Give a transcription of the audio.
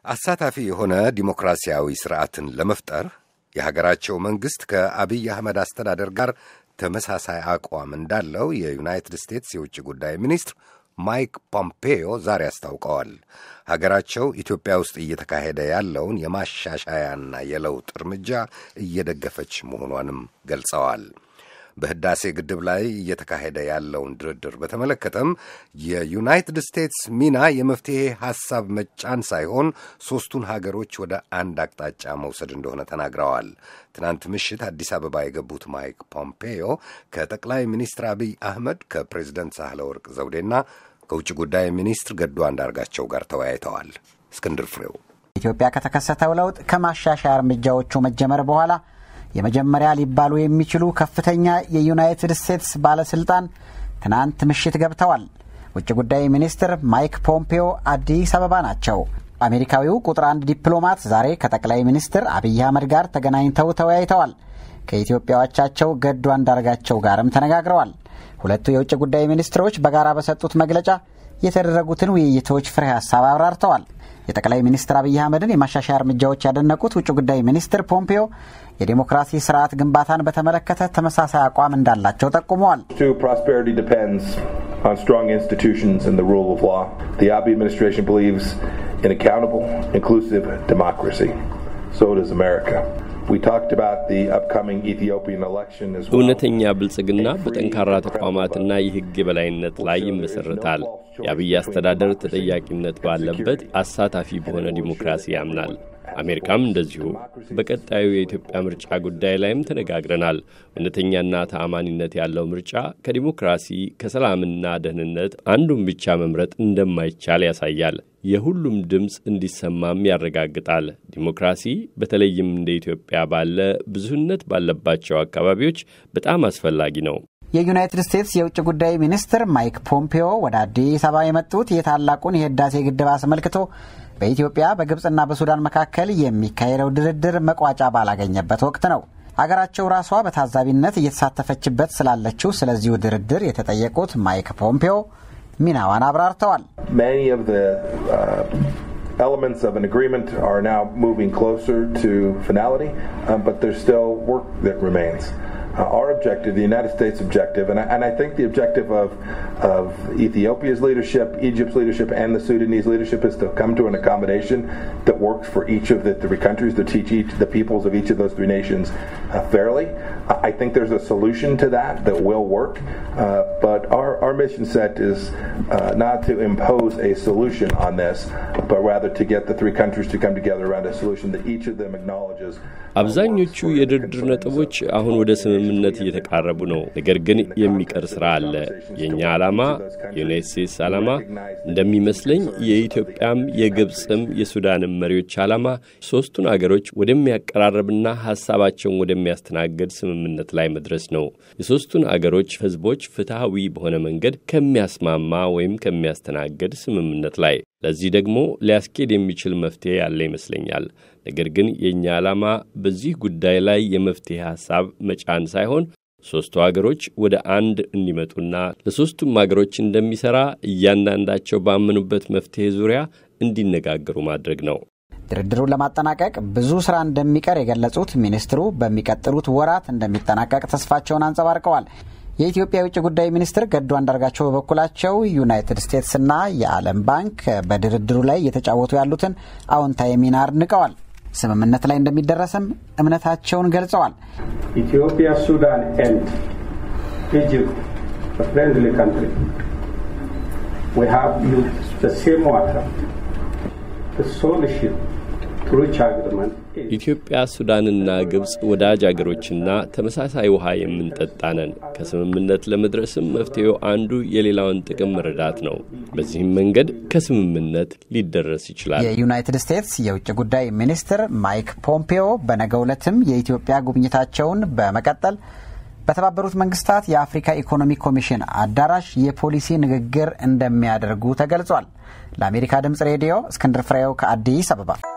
አሳታፊ የሆነ ዲሞክራሲያዊ ስርዓትን ለመፍጠር የሀገራቸው መንግሥት ከአብይ አህመድ አስተዳደር ጋር ተመሳሳይ አቋም እንዳለው የዩናይትድ ስቴትስ የውጭ ጉዳይ ሚኒስትር ማይክ ፖምፔዮ ዛሬ አስታውቀዋል። ሀገራቸው ኢትዮጵያ ውስጥ እየተካሄደ ያለውን የማሻሻያና የለውጥ እርምጃ እየደገፈች መሆኗንም ገልጸዋል። በህዳሴ ግድብ ላይ እየተካሄደ ያለውን ድርድር በተመለከተም የዩናይትድ ስቴትስ ሚና የመፍትሔ ሐሳብ መጫን ሳይሆን ሦስቱን ሀገሮች ወደ አንድ አቅጣጫ መውሰድ እንደሆነ ተናግረዋል። ትናንት ምሽት አዲስ አበባ የገቡት ማይክ ፖምፔዮ ከጠቅላይ ሚኒስትር አብይ አህመድ ከፕሬዚደንት ሳህለ ወርቅ ዘውዴና ከውጭ ጉዳይ ሚኒስትር ገዱ አንዳርጋቸው ጋር ተወያይተዋል። እስክንድር ፍሬው ኢትዮጵያ ከተከሰተው ለውጥ ከማሻሻያ እርምጃዎቹ መጀመር በኋላ የመጀመሪያ ሊባሉ የሚችሉ ከፍተኛ የዩናይትድ ስቴትስ ባለስልጣን ትናንት ምሽት ገብተዋል። ውጭ ጉዳይ ሚኒስትር ማይክ ፖምፔዮ አዲስ አበባ ናቸው። አሜሪካዊው ቁጥር አንድ ዲፕሎማት ዛሬ ከጠቅላይ ሚኒስትር አብይ አህመድ ጋር ተገናኝተው ተወያይተዋል። ከኢትዮጵያዎቻቸው ገዱ አንዳርጋቸው ጋርም ተነጋግረዋል። ሁለቱ የውጭ ጉዳይ ሚኒስትሮች በጋራ በሰጡት መግለጫ የተደረጉትን ውይይቶች ፍሬ ሀሳብ አብራርተዋል። የጠቅላይ ሚኒስትር አብይ አህመድን የማሻሻያ እርምጃዎች ያደነቁት ውጭ ጉዳይ ሚኒስትር ፖምፔዮ የዴሞክራሲ ስርዓት ግንባታን በተመለከተ ተመሳሳይ አቋም እንዳላቸው ጠቁመዋል። እውነተኛ ብልጽግና በጠንካራ ተቋማትና የሕግ የበላይነት ላይ ይመሰረታል። የአብይ አስተዳደር ተጠያቂነት ባለበት አሳታፊ በሆነ ዲሞክራሲ ያምናል። አሜሪካም እንደዚሁ። በቀጣዩ የኢትዮጵያ ምርጫ ጉዳይ ላይም ተነጋግረናል። እውነተኛና ተአማኒነት ያለው ምርጫ ከዲሞክራሲ ከሰላምና ደህንነት አንዱን ብቻ መምረጥ እንደማይቻል ያሳያል። የሁሉም ድምፅ እንዲሰማም ያረጋግጣል። ዲሞክራሲ በተለይም እንደ ኢትዮጵያ ባለ ብዙህነት ባለባቸው አካባቢዎች በጣም አስፈላጊ ነው። የዩናይትድ ስቴትስ የውጭ ጉዳይ ሚኒስትር ማይክ ፖምፔዮ ወደ አዲስ አበባ የመጡት የታላቁን የህዳሴ ግድብ አስመልክቶ በኢትዮጵያ በግብፅና በሱዳን መካከል የሚካሄደው ድርድር መቋጫ ባላገኘበት ወቅት ነው። አገራቸው ራሷ በታዛቢነት እየተሳተፈችበት ስላለችው ስለዚሁ ድርድር የተጠየቁት ማይክ ፖምፔዮ ሚናዋን አብራርተዋል። Elements of an agreement are now moving closer to finality, um, but there's still work that remains. Uh, our objective, the United States objective, and I, and I think the objective of, of Ethiopia's leadership, Egypt's leadership, and the Sudanese leadership is to come to an accommodation that works for each of the three countries, to teach each, the peoples of each of those three nations uh, fairly. I think there's a solution to that that will work, uh, but our, our mission set is not to impose a solution on this, but rather to get the three countries to come together around a solution that each of them acknowledges. አብዛኞቹ የድርድር ነጥቦች አሁን ወደ ስምምነት እየተቃረቡ ነው። ነገር ግን የሚቀር ስራ አለ። የእኛ ዓላማ የዩናይት ስቴትስ ዓላማ እንደሚመስለኝ የኢትዮጵያም የግብፅም የሱዳንም መሪዎች ዓላማ ሦስቱን አገሮች ወደሚያቀራረብና ሐሳባቸውን ወደሚያስተናግድ ስምምነት ላይ መድረስ ነው። የሦስቱን አገሮች ሕዝቦች ፍትሐዊ በሆነ መንገድ ከሚያስማማ ወይም ከሚያስተናግድ ስምምነት ላይ ለዚህ ደግሞ ሊያስኬድ የሚችል መፍትሄ ያለ ይመስለኛል። ነገር ግን የእኛ ዓላማ በዚህ ጉዳይ ላይ የመፍትሄ ሐሳብ መጫን ሳይሆን ሦስቱ አገሮች ወደ አንድ እንዲመጡና ለሦስቱም አገሮች እንደሚሠራ እያንዳንዳቸው ባመኑበት መፍትሄ ዙሪያ እንዲነጋገሩ ማድረግ ነው። ድርድሩን ለማጠናቀቅ ብዙ ሥራ እንደሚቀር የገለጹት ሚኒስትሩ በሚቀጥሉት ወራት እንደሚጠናቀቅ ተስፋቸውን አንጸባርቀዋል። የኢትዮጵያ የውጭ ጉዳይ ሚኒስትር ገዱ አንዳርጋቸው በበኩላቸው ዩናይትድ ስቴትስና የዓለም ባንክ በድርድሩ ላይ እየተጫወቱ ያሉትን አዎንታዊ ሚና አድንቀዋል። ስምምነት ላይ እንደሚደረስም እምነታቸውን ገልጸዋል። ኢትዮጵያ፣ ሱዳን ኤንድ ኢጅፕት ፍሬንድሊ ካንትሪ ዊ ሃቭ ዩዝድ ዘ ሴም ዋተር ዘ ሶሉሽን ኢትዮጵያ፣ ሱዳንና ግብፅ ወዳጅ አገሮችና ተመሳሳይ ውሃ የምንጠጣ ነን። ከስምምነት ለመድረስም መፍትሄው አንዱ የሌላውን ጥቅም መረዳት ነው። በዚህም መንገድ ከስምምነት ሊደረስ ይችላል። የዩናይትድ ስቴትስ የውጭ ጉዳይ ሚኒስትር ማይክ ፖምፔዮ በነገው ዕለትም የኢትዮጵያ ጉብኝታቸውን በመቀጠል በተባበሩት መንግስታት የአፍሪካ ኢኮኖሚ ኮሚሽን አዳራሽ የፖሊሲ ንግግር እንደሚያደርጉ ተገልጿል። ለአሜሪካ ድምፅ ሬዲዮ እስክንድር ፍሬው ከአዲስ አበባ